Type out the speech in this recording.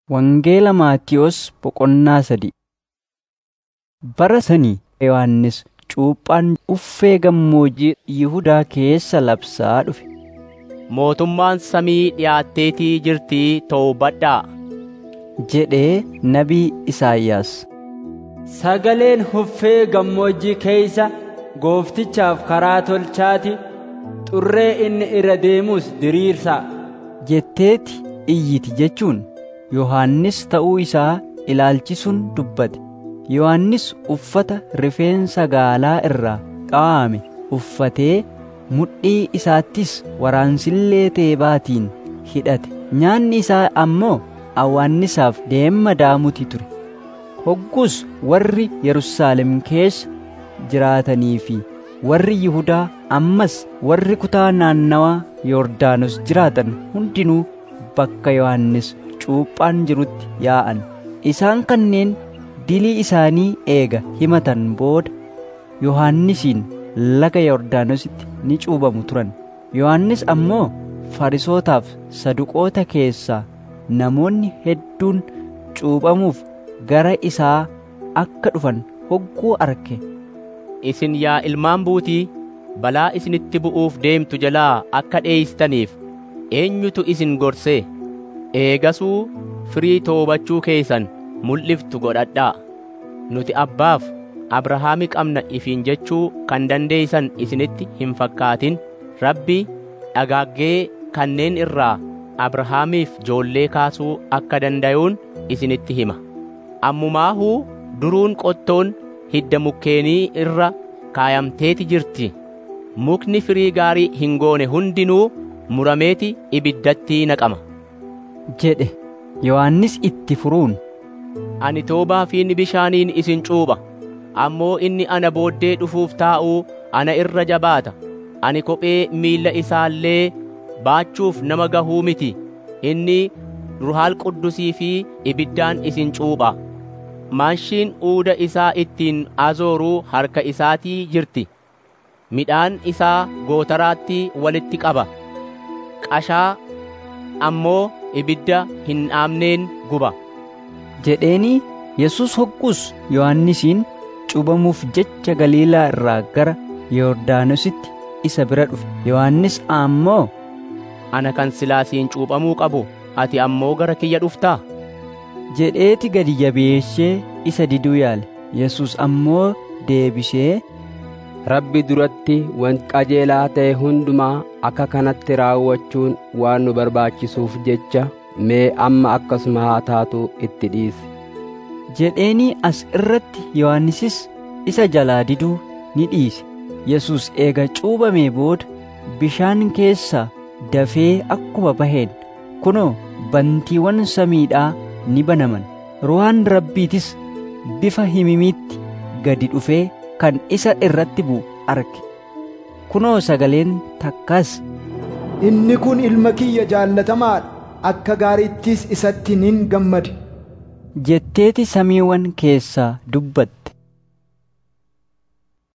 Wangeela Maatiyos boqonnaa sadi Bara sanii Yohannis cuuphaan uffee gammoojjii Yihudaa keessa labsaa dhufe. Mootummaan samii dhiyaatteetii jirtii to'ubadhaa. jedhee nabii Isaayyaas. Sagaleen uffee gammoojjii keeysa gooftichaaf karaa tolchaati xurree inni irra deemus diriirsaa. jetteeti iyyiti jechuun Yohannis ta'uu isaa ilaalchisuun dubbate. Yohannis uffata rifeensa gaalaa irraa dha'ame uffatee mudhii isaattis waraansillee teebaatiin hidhate. Nyaanni isaa ammoo awwaannisaaf deemma daamuti ture. Hoggus warri Yerusaalem keessa jiraatanii fi warri Yihudaa ammas warri kutaa naannawaa Yordaanos jiraatan hundinuu bakka Yohannis cuuphaan jirutti yaa'an. Isaan kanneen dilii isaanii eega himatan booda Yohannisiin laga Yordaanositti ni cuubamu turan. Yohannis ammoo Farisootaaf Saduqoota keessaa namoonni hedduun cuuphamuuf gara isaa akka dhufan hogguu arge. Isin yaa ilmaan buutii balaa isinitti bu'uuf deemtu jalaa akka dheeystaniif eenyutu isin gorsee eegasuu firii toobachuu keessan mul'iftu godhadhaa. Nuti abbaaf Abrahaami qabna ifiin jechuu kan dandeeysan isinitti hin fakkaatin Rabbi dhagaaggee kanneen irraa Abrahaamiif joollee kaasuu akka danda'uun isinitti hima. Ammumaahuu duruun qottoon hidda mukkeenii irra kaayamteeti jirti. Mukni firii gaarii hin goone hundinuu murameeti ibiddatti naqama. jedhe Yohannis itti furuun. Ani toobaa fi bishaaniin isin cuupha. Ammoo inni ana booddee dhufuuf taa'uu ana irra jabaata. Ani kophee miilla isaallee baachuuf nama gahuu miti. Inni ruhaal quddusii fi ibiddaan isin cuupha. Maanshiin uuda isaa ittiin azooruu harka isaatii jirti. Midhaan isaa gootaraatti walitti qaba. Qashaa ammoo ibidda hin dhaamneen guba. jedheeni Yesus hoggus Yohannisiin cuubamuuf jecha Galiilaa irraa gara Yordaanositti isa bira dhufe. Yohannis ammoo Ana kan silaasiin cuuphamuu qabu ati ammoo gara kiyya dhuftaa? jedheeti gadi jabeessee isa diduu yaale. Yesus ammoo deebisee Rabbi duratti wanti qajeelaa ta'e hundumaa akka kanatti raawwachuun waan nu barbaachisuuf jecha mee amma akkasuma haa taatu itti dhiisi. jedheeni as irratti Yohannisis isa jalaa diduu ni dhiise. Yesus eega cuubamee booda bishaan keessaa dafee akkuma baheen kunoo bantiiwwan samiidhaa ni banaman. Ruhaan Rabbiitis bifa himimiitti gadi dhufee kan isa irratti bu'u arge. Kunoo sagaleen takkas Inni kun ilma kiyya jaallatamaadha. Akka gaariittis isatti nin gammade. jetteeti samiiwwan keessaa dubbatte.